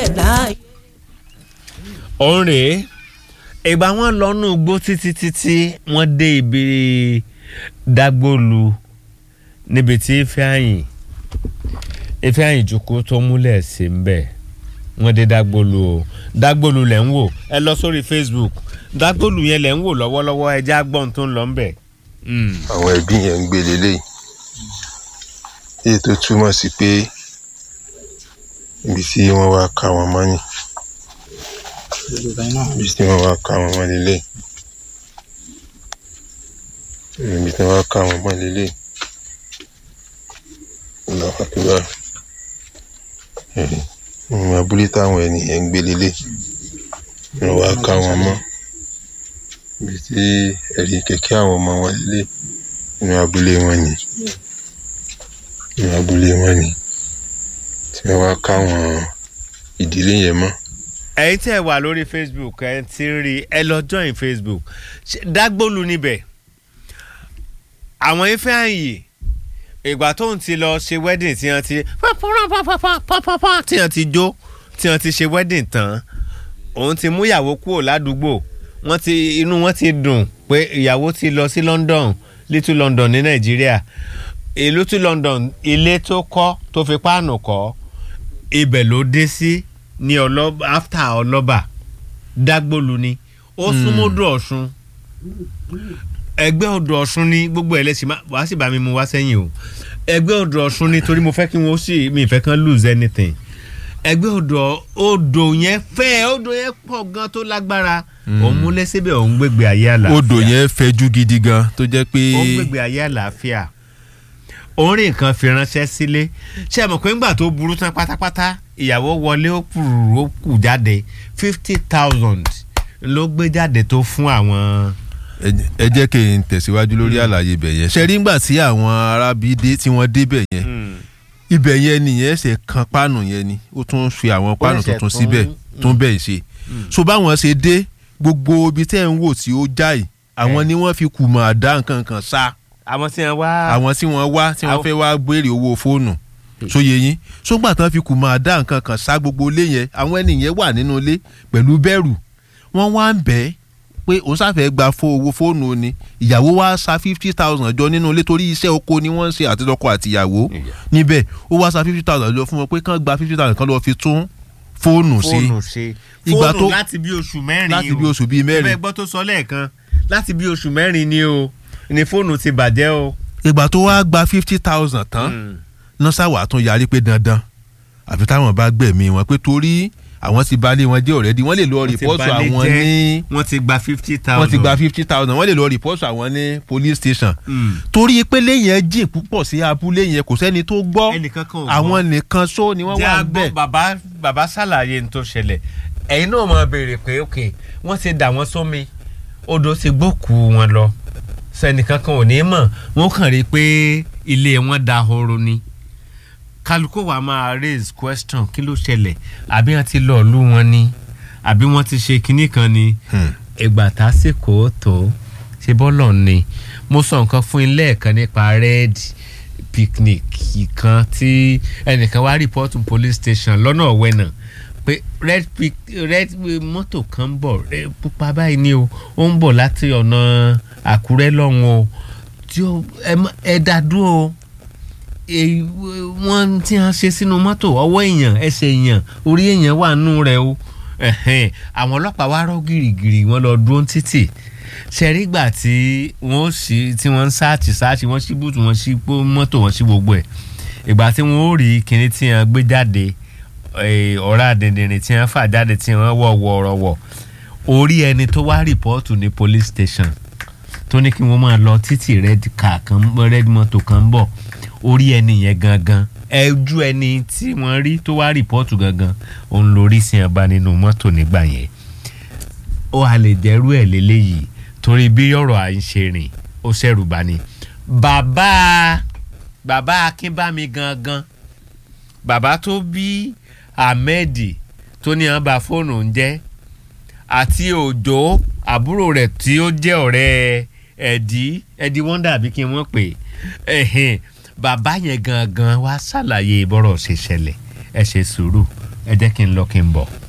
ṣẹ̀dá. òun rèé ìgbà wọn lọ́nù gbó títí títí wọ́n dé ibi dágbólu níbi tí Ifeanyi Ifeanyi jókòó tó múlẹ̀ sí ń bẹ̀ wọ́n dé dágbólu o dágbólu lẹ̀ ń wò ẹ lọ sórí Facebook dágbólu yẹn lẹ̀ ń wò lọ́wọ́lọ́wọ́ ẹ já gbọ́n tó ń lọ ń bẹ̀. àwọn ẹbí yẹn ń gbé lélẹ̀ èyí tó túmọ̀ sí pé ibi tí wọ́n wá ká wọn mọ́ ni ibi tí wọ́n wá ká wọn mọ́ lélẹ̀ ibi tí wọ́n wá ká wọn mọ́ lélẹ̀ lọ́kàtúbà ìrìn abúlé táwọn ènìyàn ń gbé lélẹ̀ wọ́n wá ká wọn mọ́ ibi tí ẹ̀rí kẹ̀kẹ́ àwọn ọmọ wọn lélẹ̀ inú abúlé wọn ni inú abúlé wọn ni tí wọ́n wá ká wọn ìdílé yẹn mọ́. ẹ̀yin tí ẹ wà lórí Facebook ẹ ti ń rí ẹ lọ join Facebook Ṣé- dágbólu níbẹ̀ àwọn Ifeanyi ìgbà tó ń ti lọ ṣe wedding tí wọ́n ti pápápápápápápá tí wọ́n ti jó tí wọ́n ti ṣe wedding tán òun ti mú ìyàwó kúrò ládùúgbò wọ́n ti inú wọn ti dùn pé ìyàwó ti lọ sí London Little London ní Nàìjíríà ìlú tí London ilé tó kọ́ tó fi páànù kọ́ ibẹ̀ ló dé sí ní ọlọ́ba after ọlọ́ba dágbólu ni ó súnmọ́ odò ọ̀ṣun ẹgbẹ́ odò ọ̀ṣun ni gbogbo ẹ̀ lẹ́sìn má- wàá sì bá mi mú wá sẹ́yìn o ẹgbẹ́ odò ọ̀ṣun ni torí mo fẹ́ kí wọ́n sì mi ìfẹ́ kan lose anything ẹgbẹ́ odò odò yẹn fẹ́ odò yẹn pọ̀ gan tó lágbára òun múlẹ̀ síbẹ̀ òun gbégbé ayé àlàáfíà odò yẹn fẹjú gidi gan tó jẹ́ pé ó gbègbè ayé àlàáfíà orin kan fi ránṣẹ́ sílé ṣé ẹ mọ̀ pé ńgbà tó burú tán pátápátá ìyàwó wọlé ó kúrú ó kù jáde fifty thousand ló gbé jáde tó fún àwọn. ẹ jẹ́- ẹ jẹ́ kí n tẹ̀síwájú lórí àlàyé ibẹ̀ yẹn ṣe rí ngbà tí àwọn arábí dé tí wọ́n débẹ̀ yẹn ibẹ̀ yẹn nìyẹn ṣe kan páànù yẹn ni ó tún fi àwọn páànù ṣe tuntun tún- síbẹ̀ tún bẹ̀ ṣe so báwọn ṣe dé gbogbo ibi tẹ́ ń wò tí ó jáì àwọn Eh. ni wọ́n fi kùmọ̀ àdá nǹkan kan sá àwọn tí wọn wá. àwọn tí wọ́n wá tí wọ́n Àwọn- fẹ́ wá béèrè owó fóònù sóye yín sógbà tán fi kùmọ̀ àdá nǹkan kan sá gbogbo ilé yẹn àwọn ènìyàn wà nínú ilé pẹ̀lú bẹ̀rù wọ́n wá ń bẹ̀ ẹ́ pé òun sáfẹ́ gba fó owó fóònù ni ìyàwó wa sa fifty thousand jọ nínú ilé torí iṣẹ́ oko ni wọ́n ń ṣe àtijọ́kọ àtìyàwó níbẹ̀ ó wá sa fifty thousand jọ fún wọn pé kán gba fifty thousand kan lọ́ọ́ fi tún fóònù sí fóònù ṣe Ìgbà fóònù tó- láti bí oṣù mẹ́rin láti o. bí oṣù bíi mẹ́rin. ẹgbẹ́ gbọ́ tó sọ lẹ́ẹ̀kan láti bí oṣù mẹ́rin ni o ni fóònù ti bàjẹ́ o. ìgbà tó wá gba fifty thousand tán nọ́sà wà tún yarí pé dandan àfi táwọn bá gbẹ̀mí wọn pé torí àwọn ti balẹ̀ wọn jẹ́ ọ̀rẹ́dì wọ́n lè lọ Wọ́n ti rìpọ́tù balẹ̀ àwọn jẹ́. ní wọ́n ti gba fifty thousand. wọ́n ti gba fifty thousand wọ́n lè lọ rìpọ́tù àwọn ní police station Mm. torí pé lẹ́yìn ẹ jìn púpọ̀ sí abúlé yẹn kò sẹ́ni tó gbọ́ ẹnìkan kan ò gbọ́. àwọn nìkan só ni wọ́n jẹ́ wà àgbọ̀ bẹ́ẹ̀ bàbá bàbá ṣàlàyé ní tó ṣẹlẹ̀ ẹ̀yin náà máa béèrè pé ok wọ́n ti dà wọ́n sómi odò ti gbókù wọn lọ sẹ́nìkan kan ò ní mọ̀ wọ́n kàn rí i pé ilé wọn da horo ni kálukú wa máa raise question kí ló ṣẹlẹ̀ àbí wọ́n ti lọ́ọ́ lù wọn ni àbí wọ́n ti ṣe kinní kan ni ìgbà tásìkò tó ṣe bọ́lọ̀ ni mo sọ nǹkan fún yín lẹ́ẹ̀kan nípa red picnic kan tí ẹnìkan wá rìpọ́tù police station lọ́nà ọ̀wẹ́nà pé red pic red mọ́tò kan ń bọ̀ red pupa báyìí ni o ó ń bọ̀ láti ọ̀nà àkúrẹ́ lọ́hùn o tí ó ẹ má- ẹ dá dúró o èyí wọ́n tí wọ́n ṣe sínú mọ́tò ọwọ́ èèyàn ẹsẹ̀ èèyàn orí èèyàn wà nù rẹ̀ o ẹ̀hẹ́n, àwọn ọlọ́pàá wá rọ́ gìrìgìrì wọ́n lọ dúró títì ṣẹ̀rígbà tí wọ́n sì tí wọ́n ń sáàtì sáàtì wọ́n sí bùtù wọ́n sí pó mọ́tò wọ́n sí gbogbo ẹ̀ ìgbà tí wọ́n ó rí kinní tí wọ́n gbé jáde eh, ọ̀rá dìndìnrín tí wọ́n fà jáde tí wọ́n wọ̀ wọ̀rọ̀wọ̀ orí ẹni tó wá rìpọ́ọ̀tù ní police station tó ní kí wọ́n máa lọ títì red car kan red motor kan ń bọ̀ orí ẹni yẹn gangan ẹjú ẹni tí wọ́n rí tó wá rìpọ́ọ̀tù gangan òun lórí sí ẹ̀bá nínú mọ́tò nígbà yẹn ó a lè jẹ́rú ẹ̀ lélẹ́yìí torí bí ọ̀rọ̀ à ń ṣe rìn ó ṣẹ̀rù bá ní. bàbá bàbá akínbámi gangan bàbá tó bí ahmed tó ní àwọn bá fóònù ń jẹ́ àti òjò àbúrò rẹ̀ tí ó jẹ́ ọ̀rẹ́ ẹ̀dí ẹ̀dí wọ́ndà àbí kí wọ́n pè é bàbá yẹn gangan wá ṣàlàyé bọ́rọ̀ ṣe ṣẹlẹ̀ ẹ ṣe sùúrù ẹ jẹ́ kí n lọ kí n bọ̀.